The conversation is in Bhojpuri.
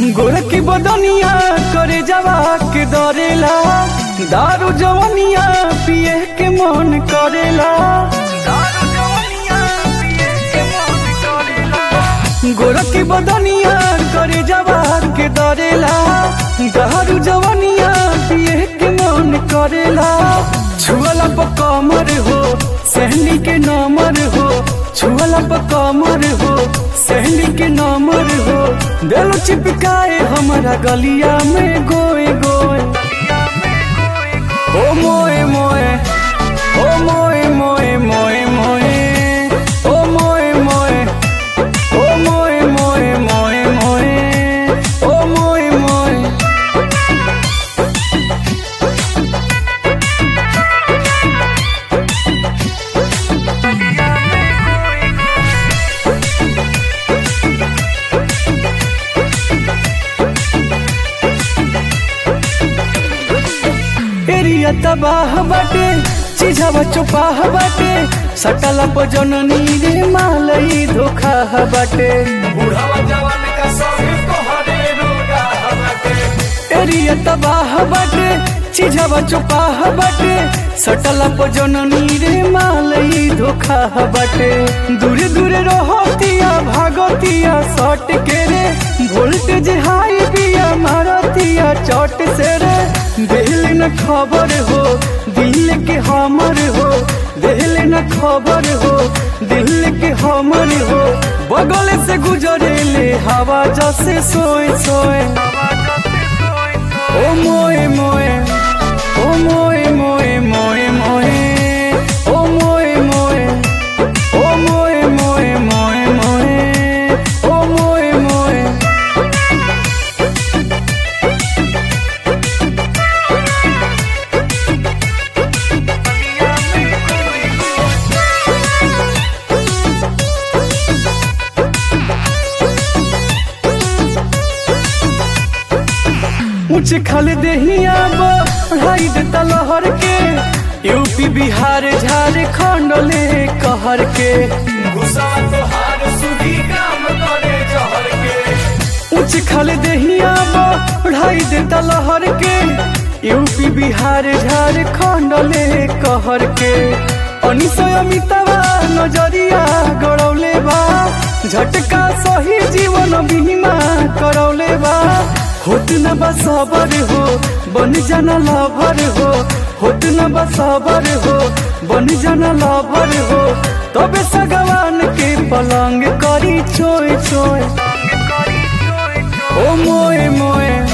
गोरखी बदनिया करे जवा के दरेला दारू जवनिया पिए के मन करेला दारू जवनिया पिए के मन करेला गोरखी बदनिया करे जवा के दरेला दारू जवनिया पिए के मन करेला छुअला पर कमर हो सहनी के नमर हो छुअला पर कमर हो सहनी के नमर हो दिल चिपकाए हमारा गलिया में गोए गोए ओ मोए मोए ओ मोए मोए मोए मोए ओ मोए मोए ओ मोए मोए मोए मोए ओ मोए मोए एरिया तबाह बाटे चीजवा चुपाह बाटे सटला पर जननी रे मालई धोखा बाटे बुढ़ावा जवान का सभी तोहरे रोगा हमारे एरिया तबाह बाटे चीजवा चुपाह बाटे सटला पर जननी रे मालई धोखा बाटे दूरे दूरे रहतिया भागतिया सट के रे वोल्टेज हाई बिया मारतिया चट से रे दिल न खबर हो दिल के हमर हो दिल न खबर हो दिल के हमर हो बगल से गुजरे ले हवा जैसे सोए सोए ओ मोए मोए ओ मोए मोए मोए मोए ओ मोए मोए ओ मोए मोए मोए मोए ओ मोए मोए ऊंच खल देहिया बढ़ाई देता लहर के यूपी बिहार झारखंड ले कहर के गुस्सा तोहार सुधी काम करे जहर के ऊंच खल देहिया बढ़ाई देता लहर के यूपी बिहार झारखंड ले कहर के अनिसय अमितावा नजरिया गड़ौले बा झटका सही जीवन बीमा करौले बा होत न बसबर हो बन जाना लभर हो होत न बसबर हो बन जाना लभर हो तबे सगवान के पलंग करी चोय चोय ओ मोए मोए